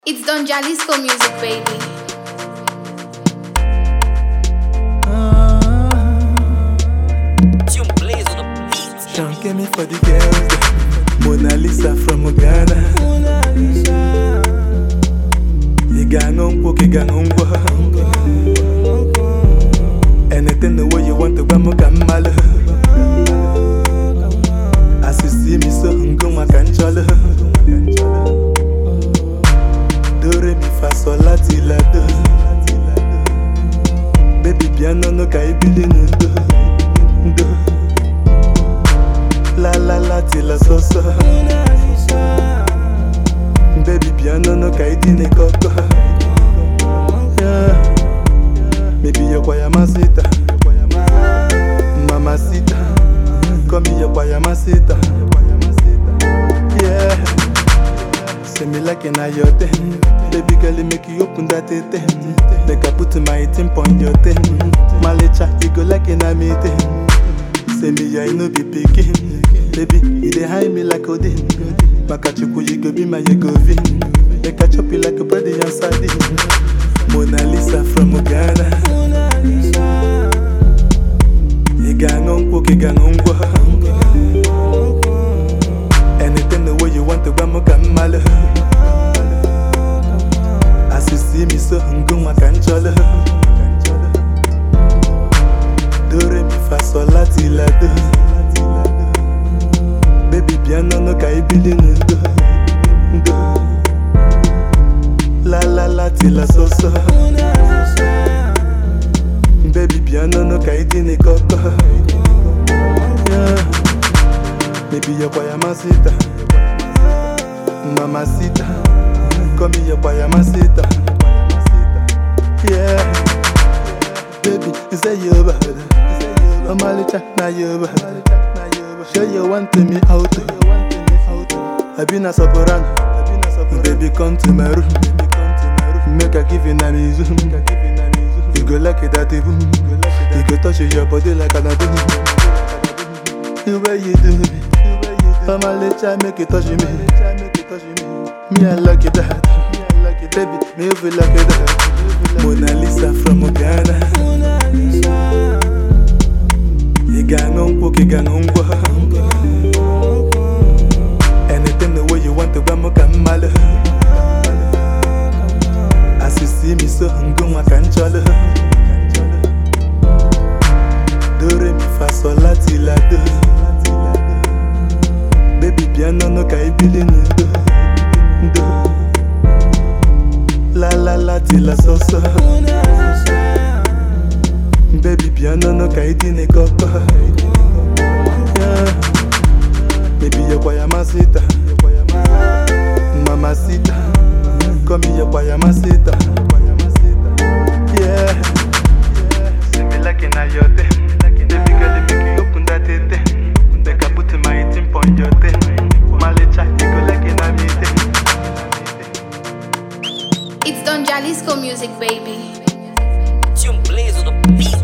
It's Don Jalisco music, baby. Tune plays on the beat. Sean get me for the girls. them. Mona Lisa from Ghana. Iganga nkwo kiganga ngwa. Anything the way you want to gbamu ka mmalụ. As you see me so ngoma ka nchọlụ. Do re mi fa sol la ti la do. Baby bịa n'ọnụ ka ibili n'udo. Ndo. La la la ti la so so Baby piano no ka idine koko yeah. Maybe you kwa masita Mama sita Come here kwa masita Yeah Say me like in your thing Baby girl you make you open that thing Make I put my thing on your thing Malicha you go like in a meeting Say me I no be pikin Baby, you dey hide me like Odin Makachukwu, you go be my Yegovin Make I chop you like a bread and sardine Mona Lisa from Ghana Iganga nkwo kiganga ngwa Anything the way you want to gbamu ka mmalụ As you see me so ngoma ka nchọlụ Do re mi fa sol la ti la do Baby piano no ka ibili n'udo ndo La la la ti la so so Baby piano no ka idine koko yeah. Baby yo kwa masita Mamacita Come here kwa masita Yeah Baby, you say you're bad Omalicha, now you're bad Sure you want me out I been a soprano Baby come to my room Make I give you na mizu You go like it that boom You go touch your body like an adum The way you do me Omalicha make it touch me Me I like it that Baby, me you feel like it that Mona Lisa from Ghana Iganga nkwo kiganga ngwa Anything the way you want to gbamu ka mmalụ As you see me so ngoma ka nchọlụ Do re mi fa sol la ti la do Baby piano no ka ibili n'udo Ndo La la la ti la so so Baby piano no ka idine koko yeah. Baby yo kwa masita Mama sita Come here kwa masita Yeah See me like in your thing Baby girl you make you open that thing Make I put my thing on your thing Malicha you go like in a meeting It's Don Jalisco music, baby. Tune plays on the beat.